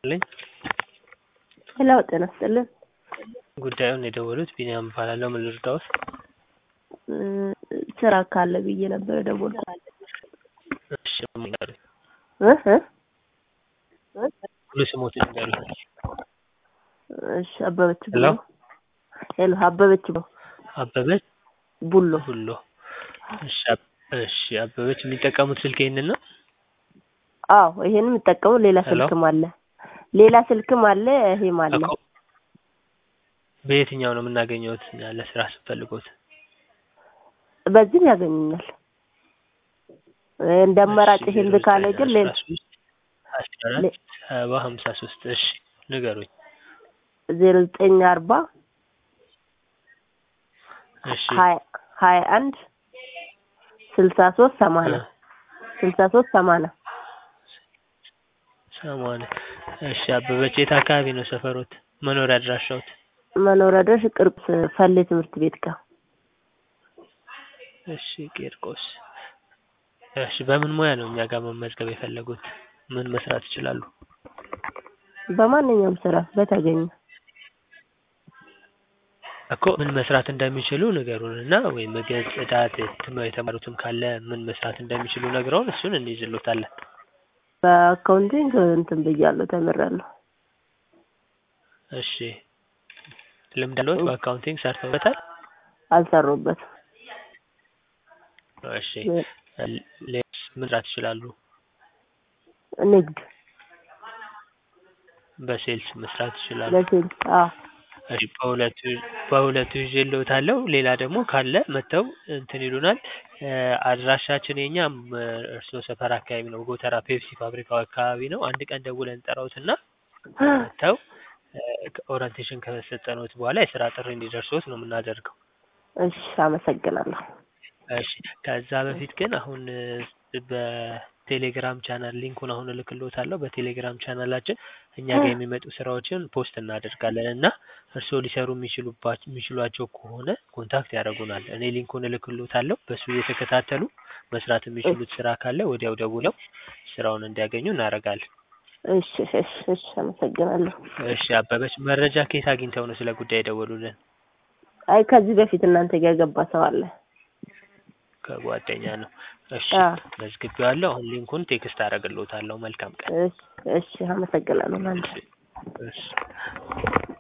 ልኝ ሄሎ ጤና ይስጥልን። ጉዳዩን የደወሉት ቢኒያም እባላለሁ። ምን ልርዳዎት? እ ስራ ካለ ብዬ ነበር የደወልኩት። እሺ ንገሩኝ። እ እ ሙሉ ስሞትን ንገሩኝ። እሺ አበበች ሄሎ ቡሎ። ሄሎ አበበች ቡሎ አበበች ቡሎ። ሁሎ። እሺ አብ- እሺ አበበች የሚጠቀሙት ስልክ ይሄንን ነው? አዎ ይሄን የምጠቀመው ሌላ ሄሎ? ስልክም አለ ሌላ ስልክም አለ ይሄም አለ። እኮ በየትኛው ነው የምናገኘውት ያለ ስራ ስትፈልጉት? በዚህም ያገኙኛል። እንደ አማራጭ ይሄን ካለ ግን ሌላ አስራ አራት ሰባ ሀምሳ ሶስት እሺ ንገሩኝ። ዜሮ ዘጠኝ አርባ እሺ ሀያ ሀያ አንድ ስልሳ ሶስት ሰማንያ ስልሳ ሶስት ሰማንያ ሰማንያ እሺ አበበች የት አካባቢ ነው ሰፈሮት? መኖሪያ አድራሻዎት? መኖሪያ ድረስ ቅርብ ፈሌ ትምህርት ቤት ጋር እሺ ቂርቆስ። እሺ በምን ሙያ ነው እኛ ጋር መመዝገብ የፈለጉት? ምን መስራት ይችላሉ? በማንኛውም ስራ በተገኘ እኮ ምን መስራት እንደሚችሉ ንገሩን እና ወይም ምግብ፣ ጽዳት ትም- የተማሩትም ካለ ምን መስራት እንደሚችሉ ነግረውን እሱን እንይዝሎታለን። በአካውንቲንግ እንትን ብያለሁ ተምሬያለሁ። እሺ ልምድ አለዎት? በአካውንቲንግ ሰርተውበታል? አልሰሩበትም። እሺ ሌ- ሌላስ ምን መስራት ይችላሉ? ንግድ በሴልስ መስራት ይችላሉ? ለሴልስ አዎ እሺ በሁለቱ በሁለቱ ይዤልዎታለሁ። ሌላ ደግሞ ካለ መጥተው እንትን ይሉናል። እ አድራሻችን የኛም እርስዎ ሰፈር አካባቢ ነው። ጎተራ ፔፕሲ ፋብሪካው አካባቢ ነው። አንድ ቀን ደውለን እንጠራዎትና መጥተው ኦሪንቴሽን ከሰጠኖት በኋላ የስራ ጥሪ እንዲደርሶት ነው የምናደርገው። እሺ አመሰግናለሁ። እሺ ከዛ በፊት ግን አሁን እ በቴሌግራም ቻናል ሊንኩን አሁን እልክልዎታለሁ። በቴሌግራም ቻናላችን እኛ ጋር የሚመጡ ስራዎችን ፖስት እናደርጋለን እና እርስዎ ሊሰሩ የሚችሉባ- የሚችሏቸው ከሆነ ኮንታክት ያደርጉናል። እኔ ሊንኩን እልክልዎታለሁ። በሱ እየተከታተሉ መስራት የሚችሉት ስራ ካለ ወዲያው ደውለው ስራውን እንዲያገኙ እናደርጋለን። እሺ እሺ እሺ አመሰግናለሁ። እሺ አበበች መረጃ ከየት አግኝተው ነው ስለ ጉዳይ የደወሉልን? አይ ከዚህ በፊት እናንተ ጋር የገባ ሰው አለ። ከጓደኛ ነው። እሺ አዎ መዝግቤዋለሁ። አሁን ሊንኩን ቴክስት አደርግልዎታለሁ። መልካም ቀን። እሺ እሺ አመሰግናለሁ። ማለት እሺ እሺ